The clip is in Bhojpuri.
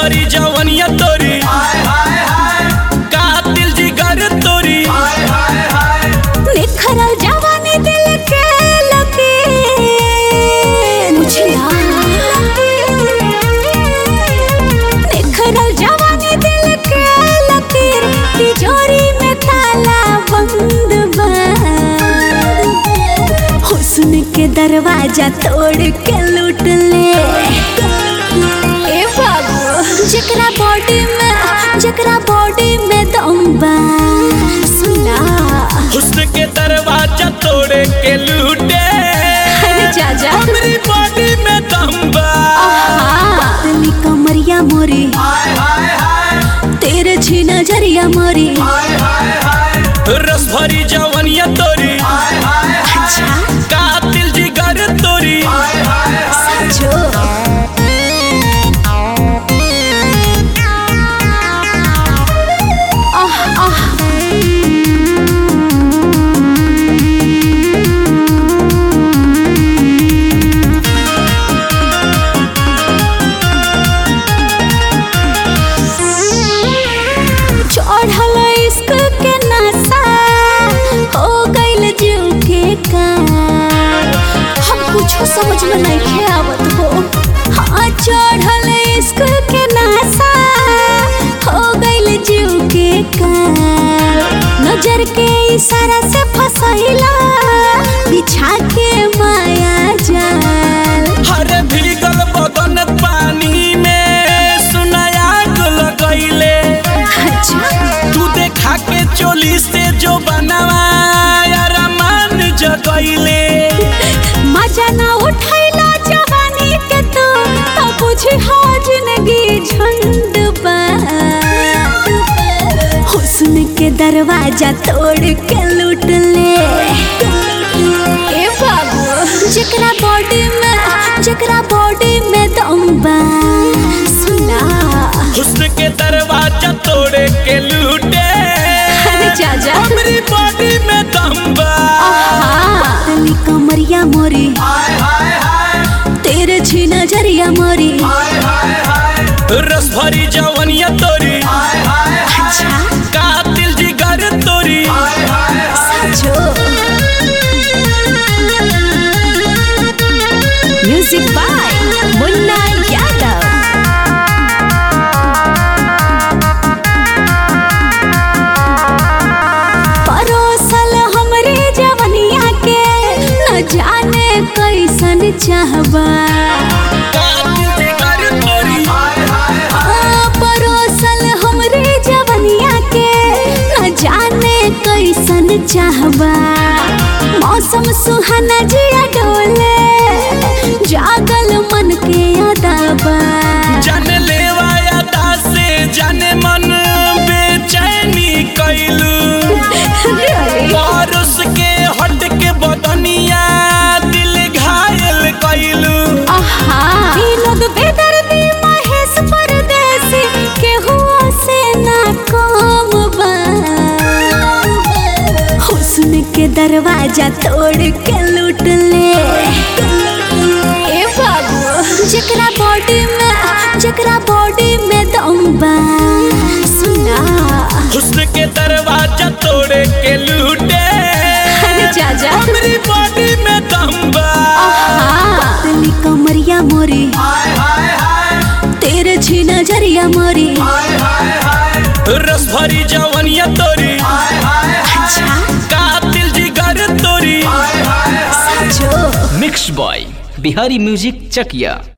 भरी जवनिया तोरी कातिल जिगर तोरी निखरल जवानी दिल के लगे मुझला निखरल जवानी दिल के लगे तिजोरी में ताला बंद बा हुस्न के दरवाजा तोड़ के लूट ले ए बाबू जकरा बॉडी में जकरा बॉडी में दम बा सुना हुस्न के दरवाजा तोड़े के लूटे अरे चाचा हमरी बॉडी में दम बा पतली कमरिया मोरी तेरे छी नजरिया मोरी रस भरी जवनिया तोरी अच्छा कातिल जिगर तोरी सचो आह आह चढ़ल इश्क के नशा हो गइल जीव के कार हम कुछो समझ में नहीं आवत हो हाँ चढ़ल इश्क के नशा हो गइल जीव के कार नजर के इशारा से फसैला बिछा के माया जाल हरे भीगल बदन पानी में सुनायाग लगैले अच्छा तू देखा के चोली से जो बनवा रमान जगैले मजा ना उठैला जवानी के तू तो बुझी हो जिंदगी झंड बा हुस्न के दरवाजा तोड़ के लूट ले ए बाबू जकरा बॉडी में जकरा बॉडी में दम बा सुना हुस्न के दरवाजा तोड़े के लूटे अरे चाचा हमरी बॉडी में दम बा पतली कमरिया मोरी तेरे छी नजरिया मोरी रस भरी जवनिया तोरी अच्छा कातिल जिगर तोरी सचो म्यूजिक बाय मुन्ना यादव परोसल हमरे जवनिया के न जाने कैसन चाहबा कातिल जिगर तोरी आ, परोसल हमरे जवनिया के न जाने कैसन चाहबा मौसम सुहाना जिया डोले जागल मन के अदाबा जाने लेवा यादा से जाने मन बेचैनी कैलू बारिश के हट के बदनिया दिल घायल कैलू आहा ई लोग बेदर्दी महेश परदेसी केहू से ना कम बा हुस्न के दरवाजा तोड़ के लूट ले ए बाबू जकरा बॉडी में जकरा बॉडी में दम बा सुना हुस्न के दरवाजा तोड़े के लूटे अरे चाचा हमरी बॉडी में दम बा पतली कमरिया मोरी तेरे छी नजरिया मोरी रस भरी जवनिया तोरी अच्छा कातिल जिगर तोरी सचो मिक्स बॉय बिहारी म्यूजिक चकिया